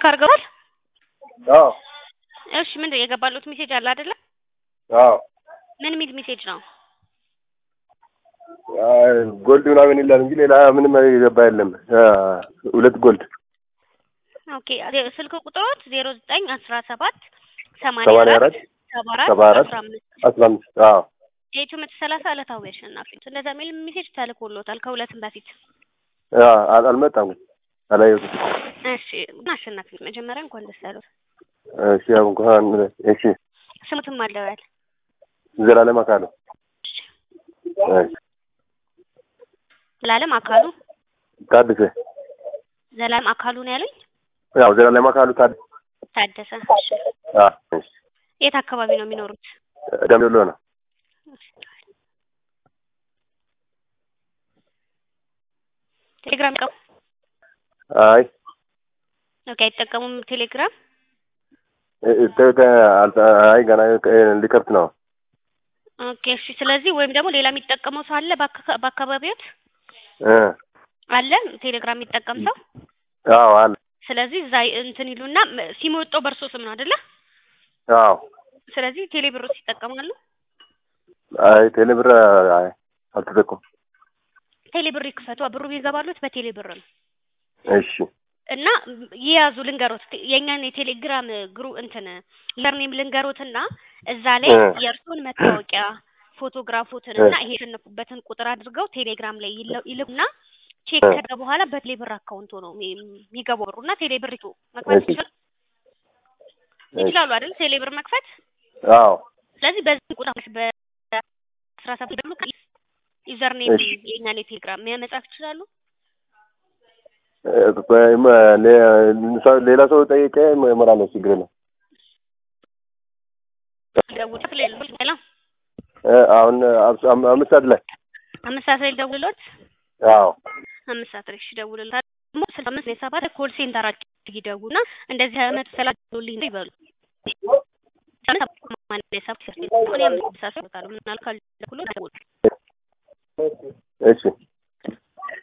አድርገዋል? አዎ እሺ ምንድን ነው የገባሉት ሜሴጅ አለ አይደለ? አዎ ምን የሚል ሜሴጅ ነው? አይ፣ ጎልድ ምናምን ይላል እንጂ ሌላ ምንም የገባ የለም። አ፣ ሁለት ጎልድ ኦኬ ስልክ ቁጥሮት ዜሮ ዘጠኝ አስራ ሰባት ሰማንያ ሰማንያ አራት አራት ሰባ አራት ሰባ አራት አስራ አምስት አስራ አምስት አዎ የኢትዮ መቶ ሰላሳ ዕለታዊ አሸናፊ እንደዛ የሚል ሜሴጅ ተልኮሎታል ከሁለትም በፊት አ፣ አል- አልመጣም ግን አላየሁትም። እሺ አሸናፊ መጀመሪያ እንኳን ደስ ያሉት እሺ ያው እንኳን እሺ ስሙትም አለዋል ዘላለም አካሉ እሺ ዘላለም አካሉ ታድሰ ዘላለም አካሉ ነው ያሉኝ ያው ዘላለም አካሉ ታድ ታደሰ እሺ አ እሺ የት አካባቢ ነው የሚኖሩት ደምቢዶሎ ነው። ቴሌግራም ቀው አይ ኦኬ አይጠቀሙም ቴሌግራም እ- እ- ተ- አልተ- አይ ገና እ፣ ሊከፍት ነው። ኦኬ እሺ ስለዚህ ወይም ደግሞ ሌላ የሚጠቀመው ሰው አለ በአካ- በአካባቢዎት እ አለ ቴሌግራም የሚጠቀም ሰው አዎ አለ ስለዚህ እዛ እንትን ይሉና ም- ሲም ወጣው በእርሶ ስም ነው አይደለ አዎ ስለዚህ ቴሌ ብሮስ ይጠቀማሉ አይ ቴሌብር አይ አልተጠቀም ቴሌ ብር ይክፈቱ ብሩ ቢገባሉት በቴሌ ብር ነው እሺ እና ይያዙ ልንገሮት ቴ- የእኛን የቴሌግራም ግሩ እንትን ለርኔም ልንገሮትና እዛ ላይ እ። የእርሶን መታወቂያ ፎቶግራፎትን እና ይሄ የተሸነፉበትን ቁጥር አድርገው ቴሌግራም ላይ ይለ- ይልኩና ቼክ እ። ከደ በኋላ በቴሌ ብር አካውንቶ ነው የሚ- የሚገባው ብሩ እና ቴሌ ብር ይቶ መክፈት እሺ። ይችላል ይችላሉ አይደል ቴሌ ብር መክፈት አዎ ስለዚህ በዚህ ቁጥር በአስራ ሰባት ደግሞ ዩዘር ኔም እሺ። የእኛን የቴሌግራም መጻፍ ይችላሉ እ፣ ቆይ፣ መ- ሌ- ሰው- ሌላ ሰው ጠይቄ እሞላለሁ። ችግር የለም። ደውሎት ሌሎች ሌላ እ፣ አሁን አምስ- አም- አምስት ሰዓት ላይ አምስት ሰዓት ላይ ደውሎት አዎ አምስት ሰዓት ላይ እሺ ደውልልታል ደግሞ ስልሳ አምስት ነው የሰባት ኮል ሴንተራቸው ይደውሉና እንደዚህ አይነት ስላሉልኝ ነው ይበሉ ምናልካል ደውሎ እሺ